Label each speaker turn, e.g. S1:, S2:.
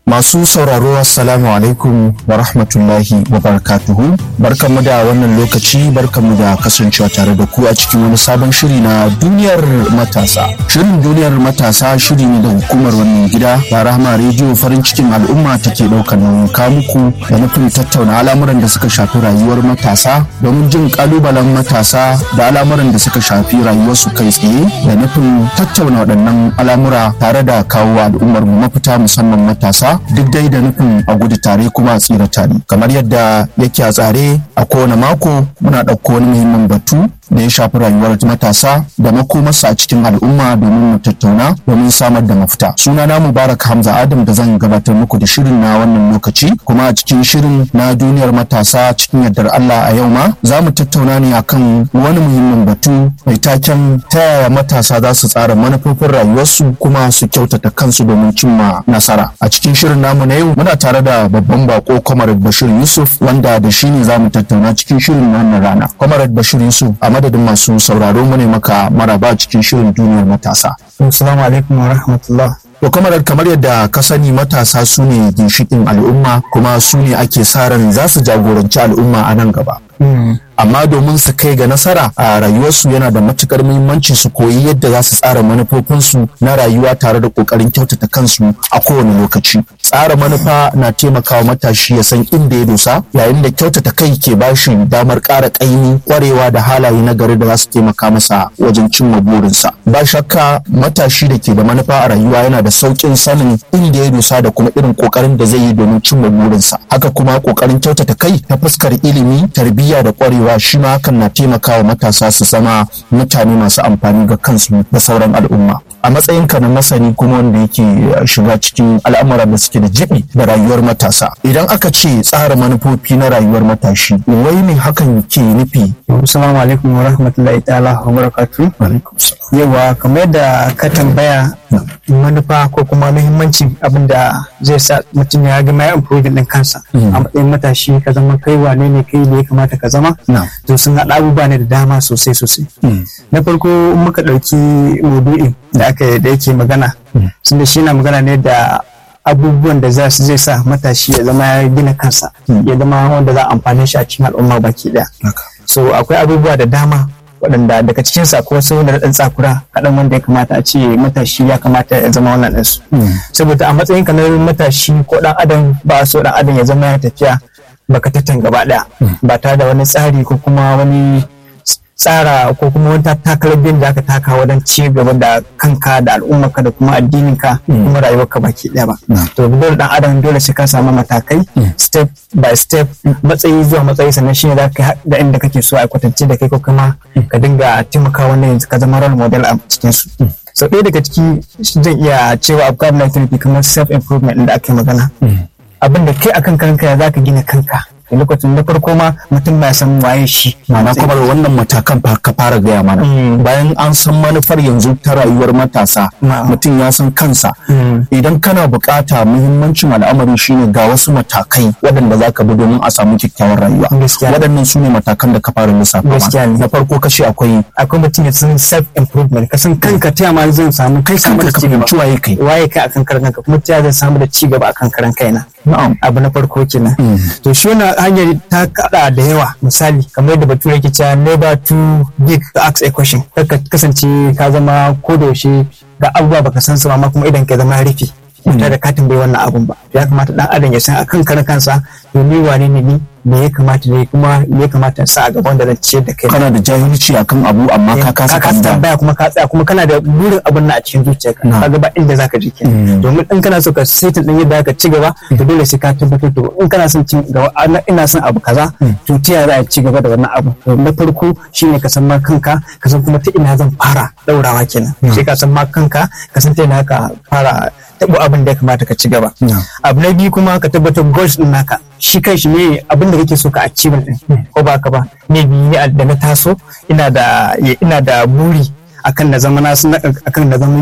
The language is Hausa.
S1: Masu sauraro Assalamu alaikum wa rahmatullahi wa barakatuhu. Barkanmu da wannan lokaci barkanmu da kasancewa tare da ku a cikin wani sabon shiri na duniyar matasa. Shirin duniyar matasa shiri ne da hukumar wannan gida da Rahama rediyo farin cikin al'umma take ɗaukar nauyin muku da nufin tattauna al'amuran da suka shafi rayuwar matasa domin jin kalubalen matasa da al'amuran da suka shafi rayuwarsu kai tsaye da nufin tattauna waɗannan al'amura tare da kawo al'ummar mu mafita musamman matasa duk dai da nufin a gudu tare kuma a tsira tare kamar yadda yake a tsare a kowane mako muna ɗauko wani muhimmin batu da ya shafi rayuwar matasa da makomarsa a cikin al'umma domin mu tattauna domin samar da mafita suna na mubarak hamza adam da zan gabatar muku da shirin na wannan lokaci kuma a cikin shirin na duniyar matasa cikin yardar allah a yau ma za mu tattauna ne akan wani muhimmin batu mai taken ta yaya matasa za su tsara manufofin rayuwarsu kuma su kyautata kansu domin cimma nasara a cikin shirin namu na yau muna tare da babban bako comrade bashir yusuf wanda da shi ne za mu tattauna cikin shirin wannan rana comrade bashir yusuf a madadin masu sauraro mu ne maka maraba cikin shirin duniyar matasa
S2: assalamu alaikum wa rahmatullah
S1: To kamar kamar yadda ka sani matasa su ne ginshikin al'umma kuma su ne ake sa ran za su jagoranci al'umma a nan gaba. amma domin su kai ga nasara a rayuwarsu yana da matukar muhimmanci su koyi yadda za su tsara manufofinsu na rayuwa tare da kokarin kyautata kansu a kowane lokaci tsara manufa na taimakawa matashi ya san inda ya dosa yayin da kyautata kai ke bashi damar ƙara ƙaimi kwarewa da halaye na gari da za su taimaka masa wajen cimma burinsa ba shakka matashi da ke da manufa a rayuwa yana da sauƙin sanin inda ya dosa da kuma irin kokarin da zai yi domin cimma burinsa haka kuma kokarin kyautata kai ta fuskar ilimi tarbiyya da kwarewa cewa shi ma hakan na taimakawa matasa su zama mutane masu amfani ga kansu da sauran al'umma a matsayinka na masani kuma wanda yake shiga cikin al'amuran da suke da jibi da rayuwar matasa idan aka ce tsara manufofi na rayuwar matashi wai ne hakan ke nufi
S2: assalamu alaikum wa rahmatullahi ta'ala wa barakatu yawa kamar yadda ka tambaya manufa ko kuma muhimmancin abin da zai sa mutum ya gama ya improve din kansa a matsayin matashi ka zama kai wane ne kai ne ya kamata ka zama to sun haɗa abubuwa ne da dama sosai sosai na farko muka ɗauki maudu'in da aka da yake magana sun da shi na magana ne da abubuwan da zai sa matashi ya zama ya gina kansa ya zama wanda za a amfani shi a cikin al'umma baki daya so akwai abubuwa da dama waɗanda daga cikin sa ko wasu da ɗan tsakura kaɗan wanda ya kamata a ce matashi ya kamata ya zama wannan ɗinsu saboda a matsayin ka na matashi ko ɗan adam ba so ɗan adam ya zama ya tafiya baka tattan gaba ɗaya ba tare da wani tsari ko kuma wani tsara ko kuma wani takalar biyan da aka taka wajen ci gaba da kanka da al'ummarka da kuma addininka kuma rayuwarka baki ɗaya ba to dole dan adam dole sai ka samu matakai step by step matsayi zuwa matsayi sannan shine za ka da inda kake so a kwatance da kai ko kuma ka dinga taimaka wannan yanzu ka zama role model a cikin su so ɗaya daga ciki zan iya cewa abu na therapy kamar self improvement da aka yi magana abin da kai akan kanka za ka gina kanka lokacin da farko ma mutum ba san waye shi
S1: ma'ana kuma wannan matakan ka fara gaya mana bayan an san manufar yanzu ta rayuwar matasa mutum ya san kansa idan kana bukata muhimmancin al'amari shine ga wasu matakai waɗanda za ka bi domin a samu kyakkyawar rayuwa waɗannan su ne matakan da ka fara lissafa na farko kashi akwai
S2: akwai mutum ya san self improvement ka san kanka ta ma zan samu kai
S1: kanka ka fahimci waye kai
S2: waye kai akan karan kanka kuma ta zan samu da ci gaba akan karan kaina abu na farko kenan to shi wannan hanyar ta kada da yawa misali kamar yadda bature yake cewa never too big to ask a question ka kasance ka zama ko da yaushe ga abubuwa baka san su amma kuma idan ka zama rufi ba da ka tambayi wannan abun ba ya kamata dan adam ya san akan karan kansa to ni wane ne ni me ya kamata ne kuma me ya kamata sa a gaban da zan ciyar da kai
S1: kana da jahilci akan abu amma ka kasa
S2: ka tambaya kuma ka tsaya kuma kana da burin abun na a cikin zuciyarka ka ga ba inda zaka je kenan domin in kana so ka saitin din yadda ka ci gaba to dole sai ka tabbatar to in kana son cin gaba ina son abu kaza to ta yaya za a ci gaba da wannan abu to na farko shine ka san ma kanka ka san kuma ta ina zan fara daurawa kenan sai ka san ma kanka ka san ta ina ka fara tabo abin da ya kamata ka ci gaba abu na biyu kuma ka tabbatar goals din naka shi kai shi ne abin da kake so ka achieve din ko ba ka ba ne biyu da na taso ina da ina da buri akan na zama na akan na zama